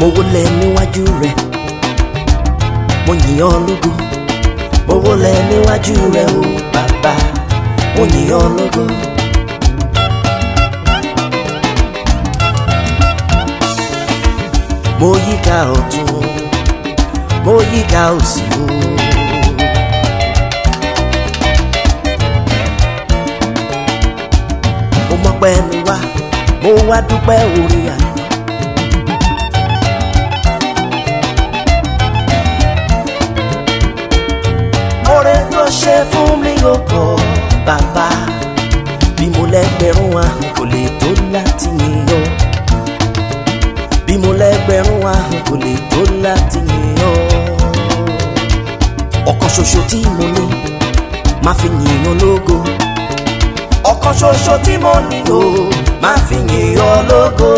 mo wólẹ̀ níwájú rẹ̀ mo yìn ọ́ lógo mo wólẹ̀ níwájú rẹ̀ o bàbá mo yìn ọ́ lógo. mo yíká ọ̀tún mo yíká òsì o. mo mọpẹ́ mi wá mo wá dúpẹ́ orí àná. oore tó ṣe fún mi ò pọ̀ bàbá bí mo lẹ́gbẹ̀rún ahọ́n kò lè tó láti yìn ọ́ bí mo lẹ́gbẹ̀rún ahọ́n kò lè tó láti yìn ọ́ ọ̀kan ṣoṣo tí mo ní máa fi yìn ọ́ lógo ọ̀kan ṣoṣo tí mo ní o máa fi yìn ọ́ lógo.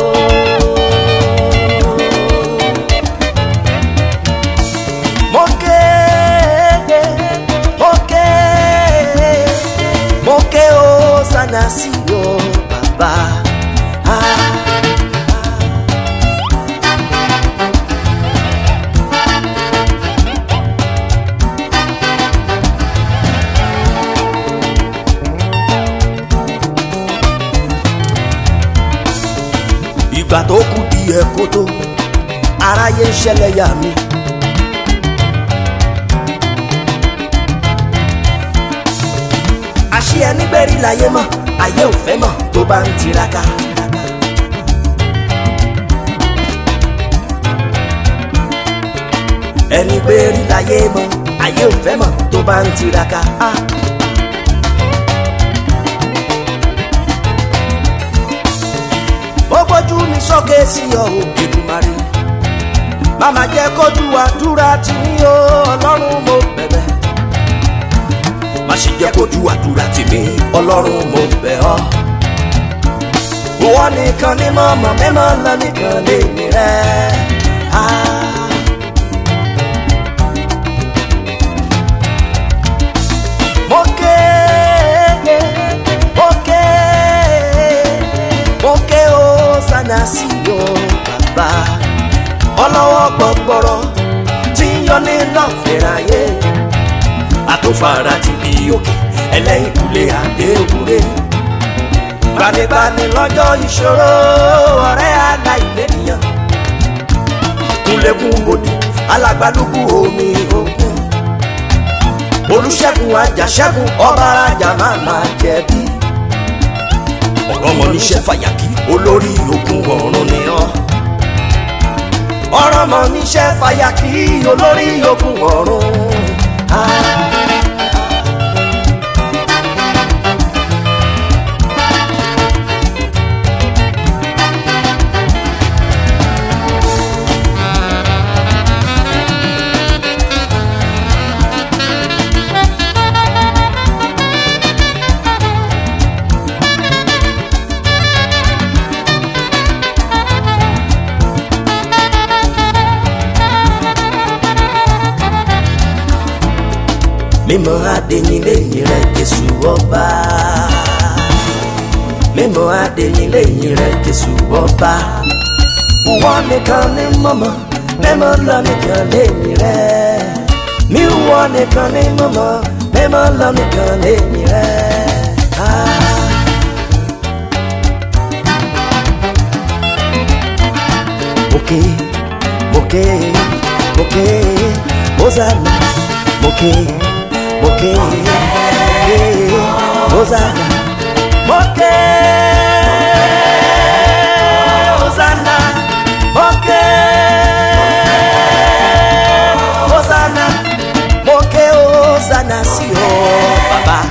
mo ké mo ké mo ké o sana sí o bàbá. Ah. ìgbà tó kù díẹ̀ kó tó aráyé ń ṣẹlẹ̀ yà mí. àṣé ẹni gbẹ́rí láyé mọ̀ ayé ò fẹ́ mọ̀ tó bá ń tiraka. ẹni gbẹ́rí láyé mọ̀ ayé ò fẹ́ mọ̀ tó bá ń tiraka. Ah. ó gbójú mi sókè sí ọ o Èdùmàrè màmá jẹ́ kójú àdúrà tì mí o ọlọ́run mo bẹ̀bẹ̀ má ṣe jẹ́ kójú àdúrà tì mí ọlọ́run mo bẹ̀ ọ́ ìwọ nìkan ni mo mọ̀ mímọ́ lọ nìkan lè mi rẹ̀ ah. mo ké mo ké mo ké o sana sí o bàbá ọlọ́wọ́ gbọ̀gbọ̀rọ̀ tí ń yọ ní lọ́fẹ̀ráyé àtòfàrà ti bí òkè ẹlẹ́yìn kúlé àdéhùrè gbanigbani lọ́jọ́ ìṣòro ọ̀rẹ́ aláìlẹ́nìyàn kúnlẹ̀kùn bòdì alágbálùkù omi òkun olùṣègùn àjàṣẹ́gun ọba ajá máa máa jẹ̀bi ọ̀rọ̀ mọ̀ níṣẹ́ fàyàkì olórí ogun ọ̀run ni ọ́ ọ̀rọ̀ mọ̀ níṣẹ́ fàyàkì olórí ogun ọ̀run. Ah. mímọ́ adéyìn lẹ́yìn rẹ̀ jésù ọba mímọ́ adéyìn lẹ́yìn rẹ̀ jésù ọba wọ́n nìkan ní mọ́mọ́ mímọ́ lọ nìkan lẹ́yìn rẹ̀ mí wọ́n nìkan ní mọ́mọ́ mímọ́ lọ nìkan lẹ́yìn rẹ̀. Ah. Moke, moke, moke, Hosanna, moke, moke, moke, Hosanna, moke, Hosanna, moke, Hosanna, moke, Hosanna, si o baba,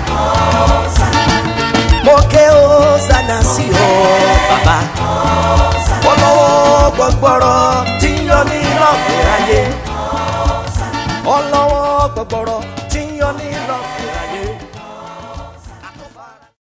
moke, Hosanna, si o baba ọlọ́wọ́ gbọgbọrọ tí ń yọ ní lọ́fẹ̀ẹ́ ayé ọlọ́wọ́ gbọgbọrọ tí ń yọ ní lọ́fẹ̀ẹ́ ayé.